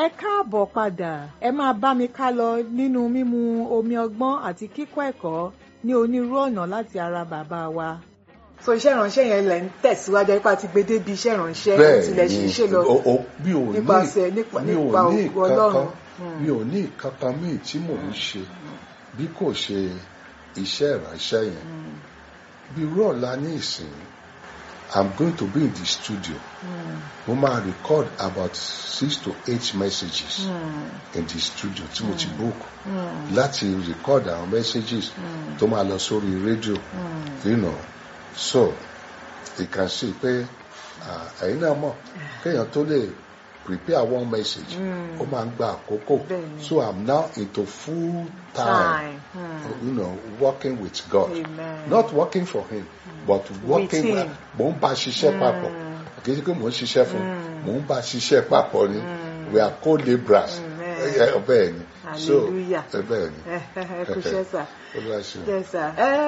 ẹ káàbọ̀ padà ẹ máa bá mi ká lọ nínú mímu omi ọgbọ́n àti kíkọ́ ẹ̀kọ́ ní onírú ọ̀nà láti ara bàbá wa. so iṣẹ́ ìránṣẹ́ yẹn lẹ̀ ń tẹ̀síwájú ipá ti gbé débi iṣẹ́ ìránṣẹ́ tilẹ̀ ṣe ṣe lọ mi ò ní nípasẹ̀ nípa mi ò nípa ní ògo ọlọ́run. kankan mi ò ní kankan míì tí mò ń ṣe bí kò ṣe iṣẹ́ ìránṣẹ́ yẹn bí irú ọ̀la ní ìsìn I'm going to be in the studio mo máa record about six to eight messages in the studio tí mo ti book láti record àwọn messages tó máa lọ sórí rédíò you know so you can see pé ah, ẹ̀yin náà mọ̀ kéèyàn tó lè prepare one message ó máa ń gba àkókò Bẹ́ẹ̀ni. so I'm now into full time, Time. you know working with God Amen. not working for him but working him. mò ń bá a ṣiṣẹ́ papọ̀ kì í ṣe pé mò ń ṣiṣẹ́ fún un mò ń bá a ṣiṣẹ́ papọ̀ ni we are co-laborers Amen. Eh, bẹ́ẹ̀ ni so Hallelujah. eh, bẹ́ẹ̀ ni ẹ kú iṣẹ́ sà. Olúwa ṣeun. Yes, sir.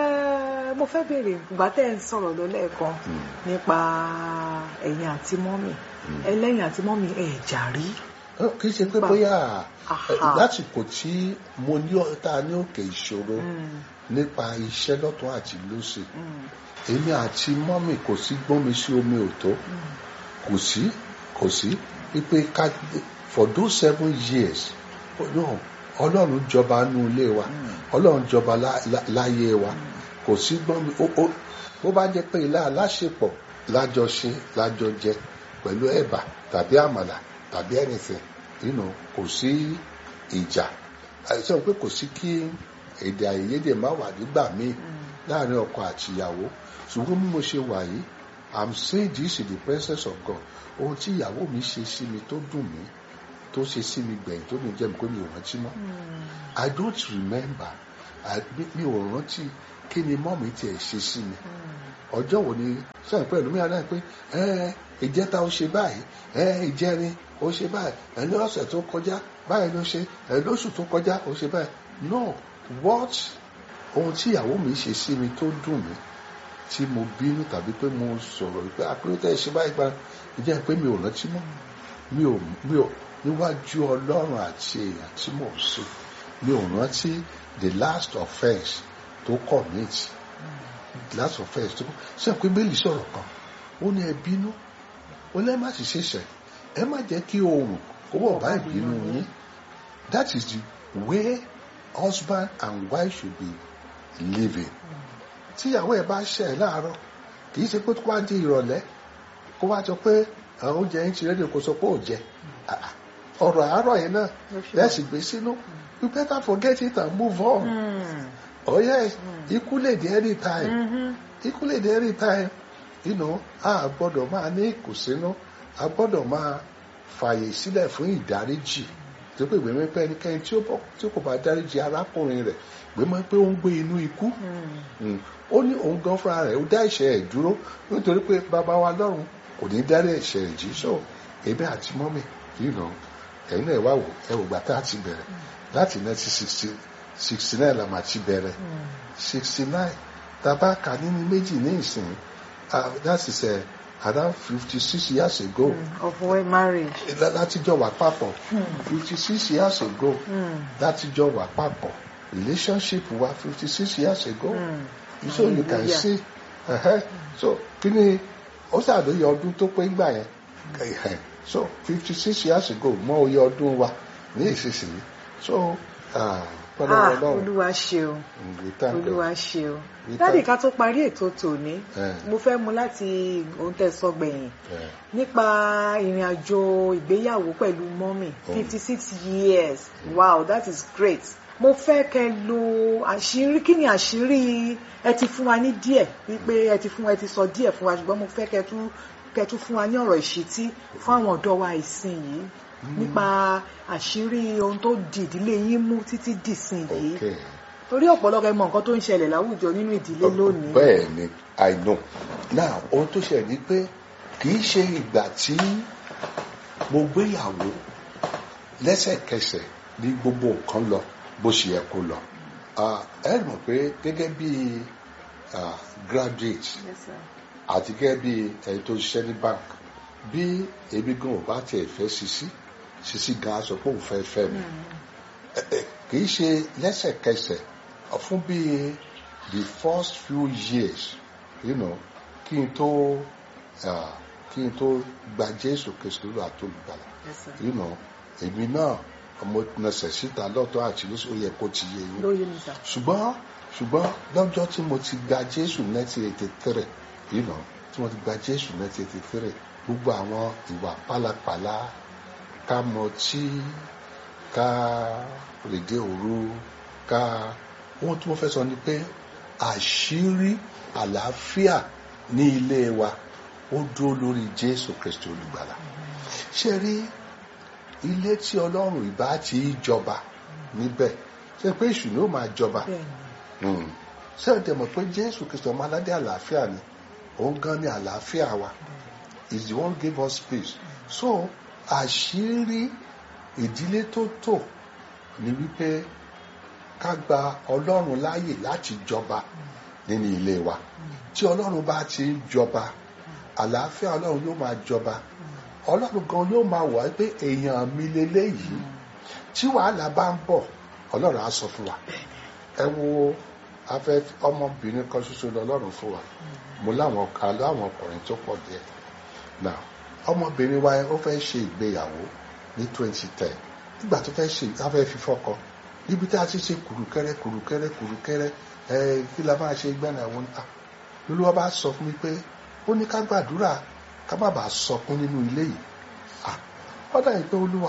Ẹ mo fẹ́ béèrè ìgbà tẹ́ ẹ̀ ń sọ̀rọ̀ lọ lẹ́ẹ̀kan nípa ẹ̀yin àti mọ́mì ẹlẹ́yìn àti mọ́mì ẹ̀ jà rí. Eh, kì í ṣe pé Pa- bóyá Aha. eh, lásìkò tí mo ní ọ̀tá ní òkè ìṣòro nípa iṣẹ́ lọ́tún àti lósì èmi àti mọ́mì kò sí gbọ́nmi sí omi òtó kò sí kò sí wípé ká for those seven years no ọlọ́run jọba nú ilé wa ọlọ́run jọba lá- lá- láyé wa kò sí gbọ́nmi ó ó bó bá jẹ́ pé ilé aláṣepọ̀ lájọ ṣe lájọ jẹ pẹ̀lú ẹ̀bà tàbí àmàlà tàbí anything you know, kò sí ìjà àìsàn pé kò sí kí èdè àìyedè má wà nígbà míì láàrin ọkọ àti ìyàwó ṣùgbọ́n bí mo ṣe wà yìí i'm saying this in the presence of God ohun tí ìyàwó mi ṣe sí mi tó dùn mí tó ṣe sí mi gbẹ̀yìn tó ní jẹ́ mi pé mi ò rántí mọ́ i don't remember I, mi- mi ò rántí kí ni mọ́ mi tiẹ̀ ṣe sí mi ọjọ́ wo ni sọ̀rọ̀ pẹ̀lú mi àná pé ẹ ìjẹta ó ṣe báyìí ẹ ìjẹrin ó ṣe báyìí ẹ ní ọ̀sẹ̀ tó kọjá báyìí ló ṣe ẹ lóṣù tó kọjá ó ṣe báyìí no what ohun tí ìyàwó mi ṣe sí mi tó dùn mí tí mo bínú tàbí pé mo sọ̀rọ̀ pé àpéròtẹ́ ṣe báyìí gba ìjẹ́ pé mi ò rántí mọ́ mi ò mi ò níwájú ọlọ́run àti èèyàn tí mò ń ṣe mi ò rántí the last offence tó commit last offence tó ṣe pé bẹ́ẹ̀lì sọ̀rọ̀ kan ó ní ẹ bínú ó lẹ́ má sì ṣèṣẹ̀ ẹ má jẹ́ kí oòrùn kó wọ̀ bá ìbínú yín that is the way husband and wife should be living tíyàwó ẹ bá ṣẹ̀ ẹ́ láàárọ̀ kì í ṣe pé kó wá di ìrọ̀lẹ́ kó wá sọ pé àwọn oúnjẹ yín ti rẹ́díò kó sọ pé ò jẹ Ah, ah. ọ̀rọ̀ àárọ̀ yẹn náà lẹ́sì gbé sínú you better forget it and move on. Oh yes, ikú lè dé anytime. Ikú lè dé anytime. You know, a gbọ́dọ̀ máa ní ìkùnsínú, a gbọ́dọ̀ máa fààyè sílẹ̀ fún ìdáríjì. Tó pé ìgbìmọ̀ pé ẹnikẹ́ni tí ó bọ̀ tí kò bá dáríjì arákùnrin rẹ̀ gbìmọ̀ pé ó ń gbé inú ikú. Mm. Ó ní òun gan fúnra rẹ̀ ó dá ẹ̀ṣẹ̀ ẹ̀ dúró nítorí pé bàbá wa lọ́run kò ní dárí ẹ̀ṣẹ̀ ẹ̀ jì. So, èmi àti mọ́mì, you know, ẹ̀yin náà ẹ wá wò ẹ wò gbà tá a ti bẹ̀rẹ̀ láti nineteen sixty sixty nine la máa ti bẹ̀rẹ̀ sixty nine tàbá kà nínú méjì ní ìsìn ah, that is uh, around fifty six years ago of well marriage. lá- láti jọ wà papọ̀ fifty six years ago láti jọ wà papọ̀ relationship wa fifty six years ago so you can Hallelujah. see uh-huh. so kí ni ó ṣàlóye ọdún tó pé gbà yẹn Eh, so fifty six years ago mọ oyè ọdún wa ní ìsinsìnyí so ah, pẹ̀lú ah Ọlọ́run olúwa ṣeun we thank God. olúwa ṣeun. We dáàdì thank- ká tó parí ètò tòní Eh. mo fẹ́ mu láti ohun tẹ́ sọ gbẹ̀yìn Eh, nípa ìrìn àjò ìgbéyàwó pẹ̀lú mọ́mì Oh. fifty six years wow that is great mo fẹ́ kẹ́ lo àṣírí kí ni àṣírí ẹ ti fún wa ní díẹ̀ wípé ẹ ti fún ẹ ti sọ díẹ̀ fún wa ṣùgbọ́n mo fẹ́ kẹ́ tún kẹ́ tún fún wa ní ọ̀rọ̀ ìṣítí fún àwọn ọ̀dọ́ wa ìsìn yìí nípa àṣírí ohun tó di ìdílé yín mú títí dìsìn yìí okay. torí ọ̀pọ̀lọpọ̀ ẹ mọ nǹkan tó ń ṣẹlẹ̀ láwùjọ nínú ìdílé lónìí. bẹ́ẹ̀ ni i know now ohun tó ṣẹlẹ̀ ni pé kì í ṣe ìgbà tí mo gbéyàwó lẹ́sẹ̀kẹsẹ̀ ní gbogbo nǹkan lọ bó ṣe yẹ kó lọ Ah, ẹ mọ̀ pé gẹ́gẹ́ bí ah, graduate Yes, sir. àti gẹ́gẹ́ bí ẹni tó ṣiṣẹ́ ní bank bí ebi gan ò bá tiẹ̀ fẹ́ sí sí sisi gan sọ pé òun fẹ́ fẹ́ mi Ẹ- ẹ, kì í ṣe lẹ́sẹ̀kẹsẹ̀ fún bíi the first few years you know, kí n tó ah, kí n tó gba Jésù Kristu lọ àtolùgbàlà Yes, sir. you know, èmi náà mo nẹsẹ̀ síta lọ́tọ̀ àti lóṣù ó yẹ kó ti yé yín lóye mi sà. ṣùgbọ́n ṣùgbọ́n lọ́jọ́ tí mo ti gba Jésù 1983 you know, tí mo ti gba Jésù 1983 gbogbo àwọn ìwà pálapàla ká mọtí ká rèdè òru ká ohun tí mo fẹ́ sọ ni pé àṣírí àlàáfíà ní ilé wa ó dúró lórí Jésù Kristi olùgbàlà ṣe rí ilé tí Ọlọ́run ìbá ti jọba níbẹ̀ ṣe pé èṣù ni ó máa jọba bẹ́ẹ̀ni ṣé ẹ dẹ̀ mọ̀ pé Jésù Kristi ọmọ aládé àlàáfíà ni òun gan ni àlàáfíà wa is the one give us peace so àṣírí ìdílé tó tò ní wípé ká gba Ọlọ́run láàyè láti jọba nínú ilé wa tí Ọlọ́run bá ti ń jọba àlàáfíà Ọlọ́run yóò máa jọba Ọlọ́run gan yóò máa wà pé èèyàn mi leléyìí tí wàhálà bá ń bọ̀ Ọlọ́run á sọ fún wa ẹ wo afẹ́ ọmọbìnrin kan ṣoṣo lọ́lọ́run fún wa mo láwọn kan láwọn ọkùnrin tó pọ̀ díẹ̀ now ọmọbìnrin wa ó fẹ́ ṣe ìgbéyàwó ní twenty ten nígbà tó fẹ́ ṣe afẹ́ fi fọ́kọ níbi tí a ti ṣe kùrùkẹ́rẹ́ kùrùkẹ́rẹ́ kùrùkẹ́rẹ́ ẹ kí la máa ṣe gbẹ́nà àwọn ta lolúwa bá sọ fún mi pé ó ní ká gbàdúrà ká má bàa sọkún nínú ilé yìí ah ọ̀dà yìí pé olúwa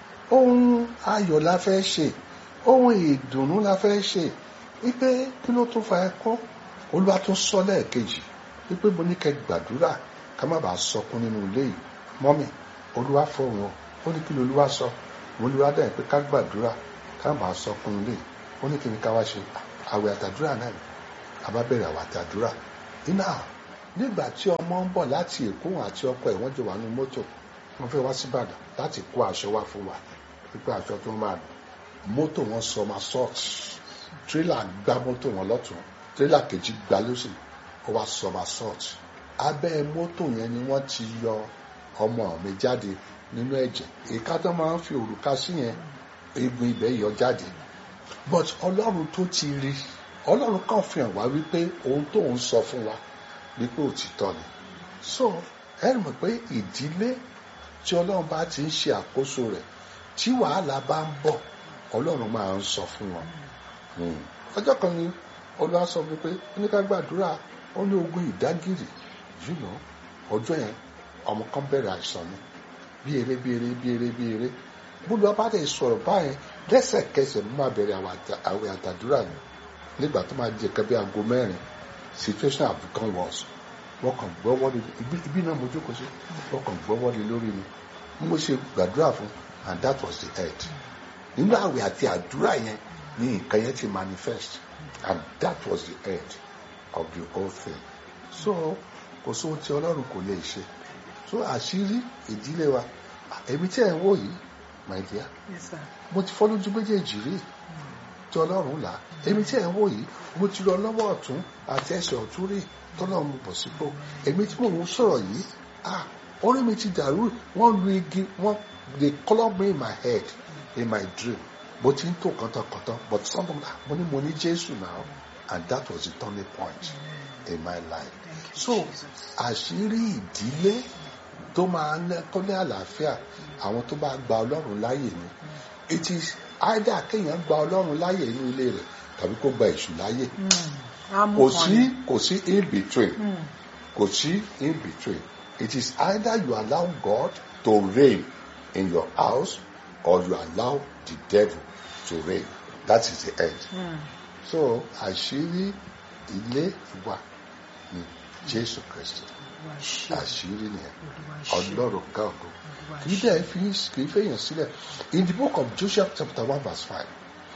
ohun ayọ̀ la fẹ́ ṣe ohun ìdùnnú la fẹ́ ṣe wípé kí ló tún fa ẹkún olúwa tún sọ lẹ́ẹ̀kejì wípé mo ní kẹ́ gbàdúrà ká má bàa sọkún nínú ilé yìí mọ́mì olúwa fọ̀hún o ó ní kí ló olúwa sọ mo olúwa dẹ̀ pé ká gbàdúrà ká má bàa sọkún nínú ilé yìí ó ní kí ni ká wá ṣe àwẹ̀ àtàdúrà náà ni àbá bẹ̀rẹ̀ àwẹ̀ àtàdúrà iná nígbà tí ọmọ ń bọ̀ láti èkó àti ọkọ ẹ̀ wọ́n jọ wà nínú mọ́tò wọ́n fẹ́ wá síbàdàn láti kó aṣọ wá fún wa pípẹ́ aṣọ tó máa lò mọ́tò wọn sọ ma sọ́ọ̀tì tírélà gbá mọ́tò wọn lọ́tún tírélà kejì gbá lọ́sì ó wá sọ ma sọ́ọ̀tì abẹ́ mọ́tò yẹn ni wọ́n ti yọ ọmọ mi jáde nínú ẹ̀jẹ̀ ìka tó máa ń fi òrùka sí yẹn egun ibẹ̀ yọ jáde but ọlọ́run tó ti rí ọlọ́run kàn fi hàn wá wípé ohun tó ń sọ fún wa wípé òtítọ́ ni so ẹ mọ̀ pé ìdílé tí ọlọ́run bá ti ń ṣe àkóso rẹ̀ tí wàhálà bá ń bọ̀ ọlọ́run máa ń sọ fún wọn Hmm. ọjọ́ kan ni olúwa sọ fún mi pé ó ní ká gbàdúrà ó ní ogun ìdágìrì you know ọjọ́ yẹn ọmọ kan bẹ̀rẹ̀ àìsàn ni bí eré bí eré bí eré bí eré bólú ọba dẹ̀ sọ̀rọ̀ báyẹn lẹ́sẹ̀kẹsẹ̀ ló máa bẹ̀rẹ̀ àwẹ̀ àtàdúrà ni nígbà tó máa di ẹ̀ka bí aago mẹ́rin situation have become worse wọ́n kàn gbọ́wọ́ lé ibi ibi náà mo jókòó sí wọ́n kàn gbọ́wọ́ lé lórí mi bí mo ṣe gbàdúrà fún and that was the end nínú àwẹ̀ àti àdúrà yẹn ní nǹkan yẹn ti manifest and that was the end of the whole thing so kò sóhun tí ọlọ́run kò lè ṣe so àṣírí ìdílé wa èmi tí ẹ̀ ń wò yìí my dear Yes, sir. mo ti fọ́ lójú méjèèjì rí tí ọlọ́run là èmi tí ẹ̀ ń wò yìí mo ti lọ lọ́wọ́ ọ̀tún àti ẹsẹ̀ ọ̀tún rí tọ́lọ́run mo bọ̀ sípò èmi tí mò ń sọ̀rọ̀ yìí ah orí mi ti dàrú wọ́n lu igi wọ́n they club me in my head in my dream mo ti ń tò kọ́tọ̀kọ́tọ̀ but something ah mo ní mo ní Jésù now and that was the turning point in my life Thank you, so Jesus. àṣírí ìdílé tó máa ń tó ní àlàáfíà àwọn tó bá gba ọlọ́run láàyè ni it is either kéèyàn gba ọlọ́run láàyè inú ilé rẹ̀ tàbí kó gba èṣù láàyè Mm. Á mú kò kan sí ni. kò sí in between Mm. kò sí in between it is either you allow God to reign in your house or you allow the devil to reign that is the end Mm. so àṣírí ilé wa ni Jésù Kristi Olúwa ṣe. àṣírí nìyẹn Olúwa ṣe. ọlọ́run gáàgó Olúwa kì í ṣe. dẹ̀ fi kì í fẹ̀yàn sílẹ̀ in the book of Joshua chapter one verse five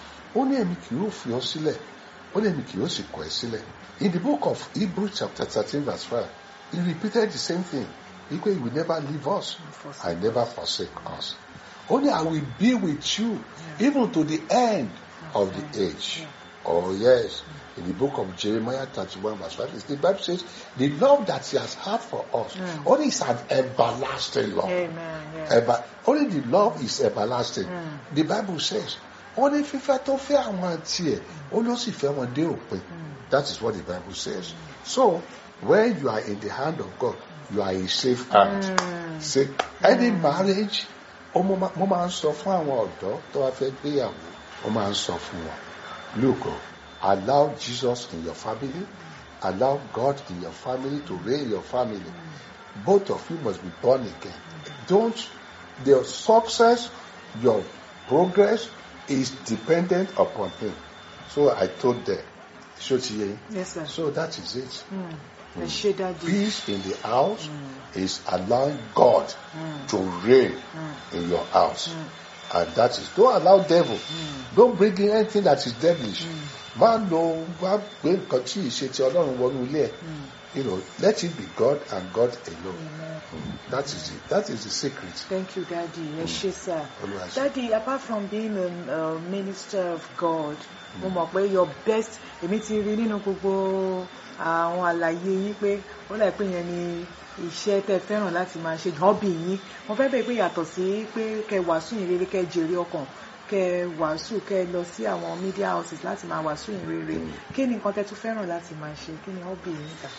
ó ní èmi kì yóò fi ọ́ sílẹ̀ ó ní èmi kì yóò sì kọ̀ ẹ́ sílẹ̀ in the book of Hebrew chapter thirteen verse five he repeated the same thing he say he will never leave us I never forsake us ó ní I will be with you even to the end of the age oh yes in the book of Jeremiah thirty-one verse five the Bible says the love that he has had for us Mm. only is an everlasting love Amen. Yeah. Ever, only the love is everlasting. Mm. The Bible says, ó ní fífẹ́ tó fẹ́ àwọn tiẹ̀, ó ló sì fẹ́ wọn dé òpin. That is what the Bible says. So, when you are in the hand of God, you are in safe hand. Mm. Say, any marriage, ó mo máa- mo máa ń sọ fún àwọn ọ̀dọ́ tó wá fẹ́ gbéyàwó, ó máa ń sọ fún wọn. Look, oh, allow Jesus in your family, allow God in your family to reign your family. Both of you must be born again. Don't, the success, your progress is dependent upon Him. So I told them, so ti yé yín? Yes, sir. so that is it. Ẹ ṣé dájú. Peace in the house is allowing God to reign in your house. And that is, don't allow devil. Don't bring in anything that is devilish. Má lo wá gbé nǹkan tí ìṣe ti Ọlọ́run wọnú ilé ẹ̀. You know, let it be God and God alone. Mm. That is it. That is the secret. Thank you, Daddy. Ẹ ṣé, sir. Olúwa ṣe. Daddy, apart from being a, a minister of God, mo mọ̀ pé your best, èmi ti rí nínú gbogbo àwọn àlàyé yín pé ó láì pé yẹn ni iṣẹ́ tẹ́ fẹ́ràn láti máa ṣe hobby yín. Mo fẹ́ bẹ̀rẹ̀ pé yàtọ̀ sí pé kẹ wàásù yìn rere kẹ jèrè ọkàn kẹ wàásù kẹ lọ sí àwọn media houses láti máa wàásù yìn rere. Kí ni nǹkan tẹ́ tún fẹ́ràn láti máa ṣe? Kí ni hobby yín kà?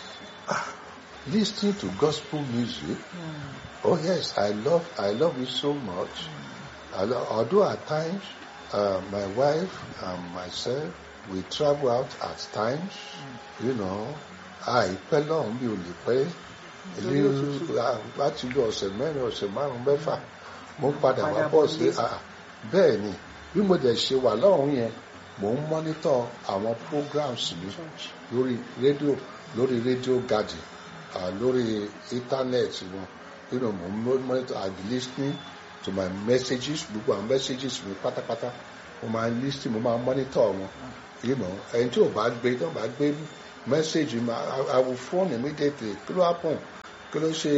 Listening to gospel music. Oh yes, I love I love it so much. I lo- although at times uh, my wife and myself we travel out at times, you know, àìpẹ́ lọ́hùn bí o lè pẹ́ Lórí òtútù. ilé láti lo ọ̀sẹ̀ mẹ́rin ọ̀sẹ̀ márùn-ún mẹ́fà mo padà wá Padà bọ̀ bọ̀ sí nílé. ah, bẹ́ẹ̀ ni bí mo dẹ̀ ṣe wà lọ́hùn yẹn mò ń mọ́nítọ̀ àwọn programs mi Church. lórí rédíò lórí rédíò garden uh, lórí internet wọn you know mo ń monitor i be listening to my messages gbogbo àwọn messages mi pátápátá mo máa ń listen mo máa ń monitor wọn you know ẹni tí ò bá gbé tí ò bá gbé message mi I- i will phone immediately kí ló happen kí ló ṣe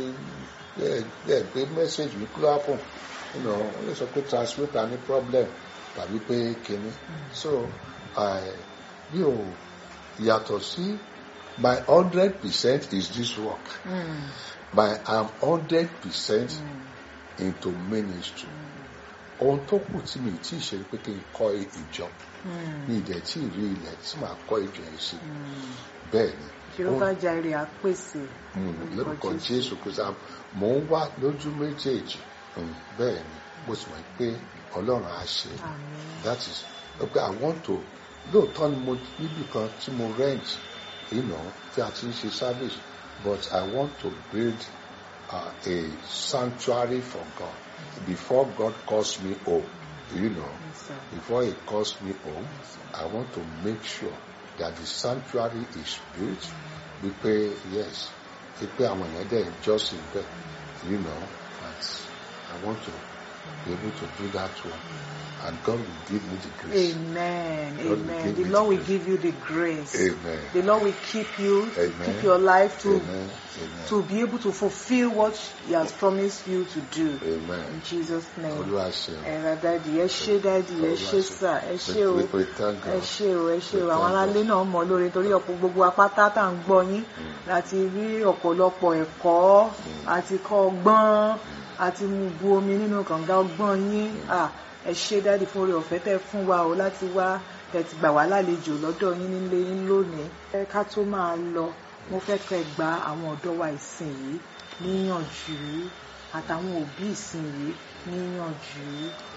ẹ ẹ gbé message mi kí ló happen you know ó lè sọ pé transmitter ní problem tàbí pé kíní so i bí o yàtọ̀ sí my hundred percent is this work Mm. my i'm hundred percent into ministry ohun tó kù tí mi tí ì ṣe ni pé kí n kọ́ ìjọ Mm. mi ìdẹ̀ tí ì rí ilẹ̀ tí màá kọ́ ìjọ yẹn sí bẹ́ẹ̀ ni Jehovah Jireh á pèsè. Mm, lórúkọ jésù kò sá mò ń wá lójú méjèèjì Mm, bẹ́ẹ̀ ni mo sì mọ̀ pé ọlọ́run á ṣe Àmín. that is okay i want to lóòótọ́ ni mo níbì kan tí mo rent you know tí a ti ń ṣe service but i want to build uh, a sanctuary for god before god calls me home you know Yes, sir. before he calls me home i want to make sure that the sanctuary is built wípé yes wípé àwọn èèyàn dẹ̀ ń jọ́sìn bẹ́ẹ̀ you know but i want to be able to do that one and god will give me the grace Amen. Lord will Amen. give The me Lord the will grace. give you the grace. amen The Lord will keep you, Amen. keep your life to amen amen to be able to fulfill what He has promised you to do. amen In Jesus' name. olúwa ṣe Ẹ̀rọ dádì, ẹ ṣé dádì, ẹ ṣé sà, ẹ ṣé o. we we thank ẹ god ṣé o ẹ ṣé o We àwọn thank aráalé náà mọ̀ lórí torí ọ̀pọ̀ gbogbo apáta tá à ń gbọ́ yín láti rí ọ̀pọ̀lọpọ̀ ẹ̀kọ́ àti kọ́ ọgbọ́n àti mú bu omi nínú kànga ọgbọ́n yín Ah, ẹ ṣé dáàdì fún oore ọ̀fẹ́ tẹ́ fún wa o láti wá tẹ́ ti gbà wá lálejò lọ́dọ̀ yín nílé yín lónìí ẹ ká tó máa lọ mo fẹ́ kẹ́ gba àwọn ọ̀dọ́ wa ìsìn yìí níyànjú àtàwọn òbí ìsìn yìí níyànjú.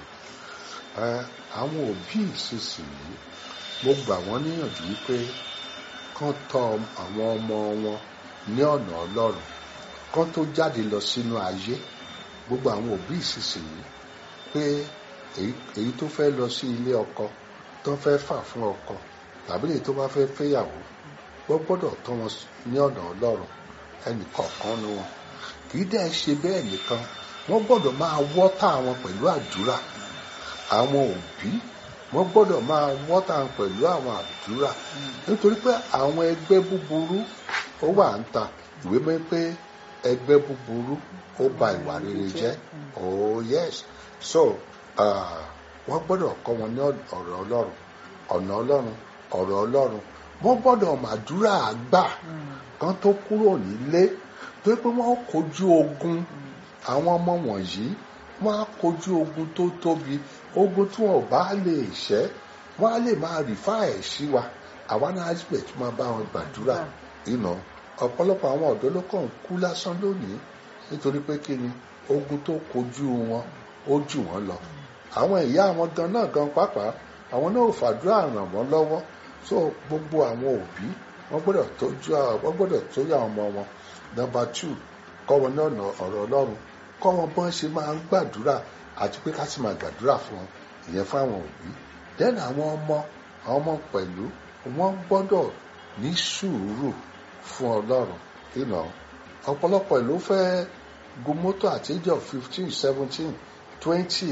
Ẹ, àwọn òbí ìsinsìnyí mo gbà wọ́n níyànjú wípé kán tọ́ àwọn ọmọ wọn ní ọ̀nà ọlọ́run kán tó jáde lọ sínú ayé gbogbo àwọn òbí ìsinsìnyí pé èyí èyí tó fẹ́ lọ sí ilé ọkọ tó fẹ́ fà fún ọkọ tàbí èyí tó bá fẹ́ fẹ́yàwó wọ́n gbọ́dọ̀ tọ́ wọn ní ọ̀nà ọlọ́run ẹnì kọ̀ọ̀kan nu wọn kì í dẹ́ ṣe bẹ́ẹ̀ nìkan wọ́n gbọ́dọ̀ máa wọ́tà wọn pẹ̀lú àdúrà àwọn òbí wọ́n gbọ́dọ̀ máa wọ́tà wọn pẹ̀lú àwọn àdúrà nítorí pé àwọn ẹgbẹ́ búburú ó wà ń ta ìwé mọ́ pé ẹgbẹ́ búburú ó ba ìwà rere jẹ́ oh yes so ah, wọ́n gbọ́dọ̀ kọ́ wọn ní ọ̀rọ̀ ọlọ́run ọ̀nà ọlọ́run ọ̀rọ̀ ọlọ́run wọ́n gbọ́dọ̀ màdúrà àgbà kan tó kúrò nílé tó pé wọ́n kojú ogun àwọn ọmọ wọ̀nyí wọ́n á kojú ogun tó tóbi ogun tí wọn ò bá lè ṣẹ́ wọ́n á lè máa rìfá ẹ̀ sí wa àwa náà àgbẹ̀ tí máa bá wọn gbàdúrà ìnà ọ̀pọ̀lọpọ̀ àwọn ọ̀dọ́ ló kàn ń kú lásán lónìí nítorí pé kí ni ogun tó kojú wọn ó jù wọ́n lọ àwọn ìyá àwọn gan náà gan pàápàá àwọn náà ò fàdúrà ràn wọ́n lọ́wọ́ so gbogbo àwọn òbí wọ́n gbọ́dọ̀ tọ́jú wọ́n gbọ́dọ̀ tọ́jú àwọn ọmọ wọn number two kọ́ wọn ní ọ̀nà ọ̀rọ̀ ọlọ́run kọ́ wọn bọ́n ṣe máa ń gbàdúrà àti pé ká sì máa gbàdúrà fún wọn ìyẹn fún àwọn òbí then àwọn ọmọ àwọn ọmọ pẹ̀lú wọ́n gbọ́dọ̀ ní sùúrù fún ọlọ́run ìnà ọ̀pọ̀lọpọ̀ ló fẹ́ gun mọ́tò at age of fifteen seventeen twenty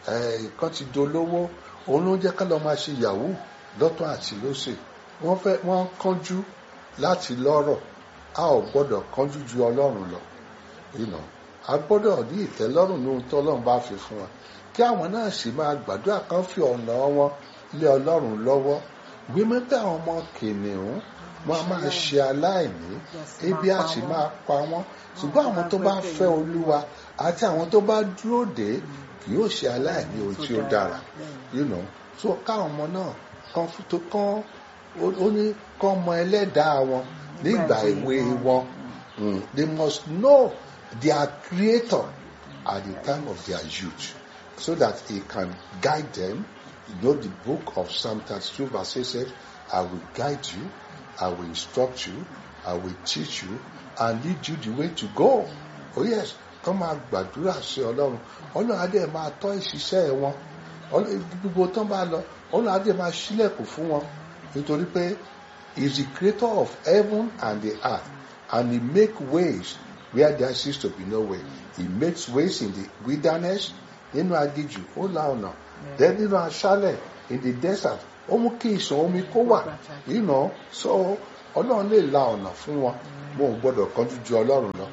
kan ti dolówó òun ló ń jẹ́ ká lọ máa ṣe yahoo lọ́tún àti lọ́sẹ̀ wọ́n fẹ́ wọ́n kánjú láti lọ́rọ̀ a ò gbọ́dọ̀ kánjú ju ọlọ́run lọ ìnà a gbọ́dọ̀ ní ìtẹ́lọ́rùn ní ohun tó ọlọ́run bá fi fún wa kí àwọn náà sì máa gbàdúrà kan fi ọ̀nà wọn lé ọlọ́run lọ́wọ́ gbímọ́ pé àwọn ọmọ kìnìún wọn a máa ṣe aláìní ebi a sì máa pa wọ́n ṣùgbọ́n àwọn tó bá fẹ́ olúwa àti àwọn tó bá dúró dé kì yóò ṣe aláìní ohun tí ó dára you know so káwọn ọmọ náà kan tó kán ó ní kán mọ ẹlẹ́dàá wọn nígbà èwe wọn they must know their creator at the time of their youth so that he can guide them you know the book of psalm thirty-two verse eight says i will guide you i will instruct you i will teach you and lead you the way to go oh yes kán máa gbàdúrà sí ọlọ́run ọlọ́run adé máa tọ́ ìṣiṣẹ́ wọn gbogbo tán bá lọ ọlọ́run adé máa ṣílẹ̀kùn fún wọn nítorí pé he is the creator of heaven and the earth and he make ways where there seems to be no way he makes ways in the wilderness nínú aginjù ó la ọ̀nà then nínú aṣálẹ̀ in the desert ó mú kí ìṣàn omi kó wà you know so ọlọ́run lè la ọ̀nà fún wọn mo ò gbọ́dọ̀ kánjú ju ọlọ́run lọ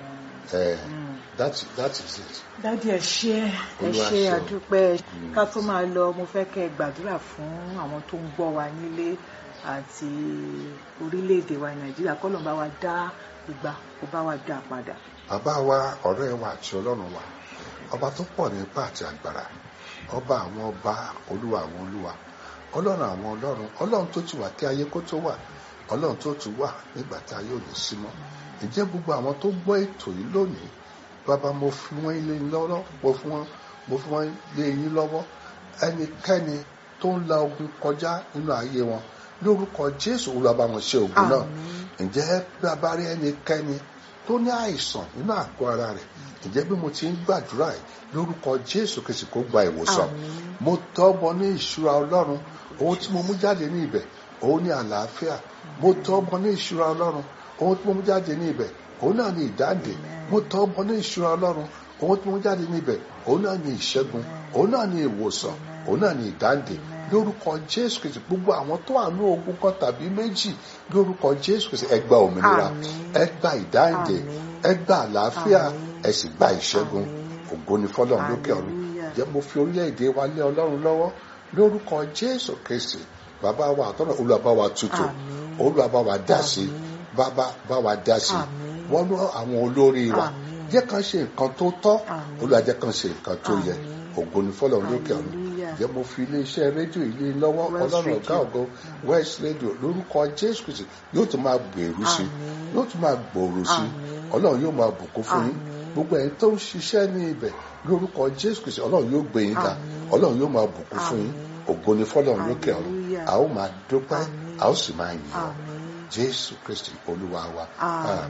that that is it. dádì ẹ ṣé ẹ ṣé àdúpẹ́ ká tó máa lọ mo fẹ́ kẹ́ ẹ gbàdúrà fún àwọn tó ń gbọ́ wa nílé àti orílẹ̀-èdè wa nàìjíríà kọ́ ló ń bá wa dá ìgbà kó bá wa dá padà. bàbá wa ọ̀rẹ́ wa àti ọlọ́run wa ọba tó pọ̀ ní ipá àti agbára ọba àwọn ọba olúwa àwọn olúwa ọlọ́run àwọn ọlọ́run ọlọ́run tó ti wà kí ayé kó tó wà ọlọ́run tó ti wà nígbà tá a yóò lè sí mọ́ ǹjẹ́ gbogbo àwọn tó gbọ́ ètò yìí lónìí bàbá mo fi wọ́n lé yín lọ́wọ́ mo fi wọ́n mo fi wọ́n lé yín lọ́wọ́ ẹnikẹ́ni tó ń la ogun kọjá nínú ayé wọn lórúkọ jésù olúwa bá wọn ṣe ogun náà ǹjẹ́ bàbá rí ẹnikẹ́ni tó ní àìsàn nínú àgọ́ ara rẹ̀ ǹjẹ́ bí mo ti ń gbàdúrà yìí lórúkọ jésù kìsì kó gba ìwòsàn mo tọ́bọ ní ìṣúra ọlọ́run ohun tí mo mú jáde ní ibẹ̀ òun ní àlàáfíà mo tọ́bọ ní ìṣúra ọlọ́run ohun tí mo mú jáde ní ibẹ̀ òun náà ní ìdáǹdè mo tọ́bọ ní ìṣúra ọlọ́run ohun tí mo mú jáde ní ibẹ̀ òun náà ní ìṣẹ́gun òun náà ní ìwòsàn òun náà ní ìdáǹdè lórúkọ jésù kìsì gbogbo àwọn tó wà ní ogun kan tàbí méjì lórúkọ jésù kìsì ẹ gba òmìnira ẹ gba ìdáǹdè ẹ gba àlàáfíà ẹ sì gba ìṣẹ́gun ògo ni fọlọ́run lókè ọ̀run jẹ́ mo fi orílẹ̀-èdè wa lé ọlọ́run lọ́wọ́ lórúkọ jésù kristi bàbá wa àtọ́nà olúwa bá wa tutù olúwa bá wa dá sí bàbá bá wa dá sí wọ́n lọ àwọn olórí wa jẹ́ kàn ṣe nǹkan tó tọ́ olúwa jẹ́ kàn ṣe nǹkan tó yẹ ògo ni fọlọ́run lókè ọ̀run jẹ́ mo fi iléeṣẹ́ rédíò ilé lọ́wọ́ ọlọ́run ọ̀gá ògo west radio lórúkọ jésù kristi yóò tún máa gbèrú sí yóò tún máa gbòòrò sí ọlọ́run yóò máa bùkún fún yín gbogbo ẹni tó ń ṣiṣẹ́ ní ibẹ̀ lórúkọ jésù kristi ọlọ́run yóò gbé yín ga ọlọ́run yóò máa bùkún fún yín ògo ni fọlọ́run lókè ọ̀run a ó máa dúpẹ́ a ó sì máa yìn ọ́ jésù kristi olúwa wa.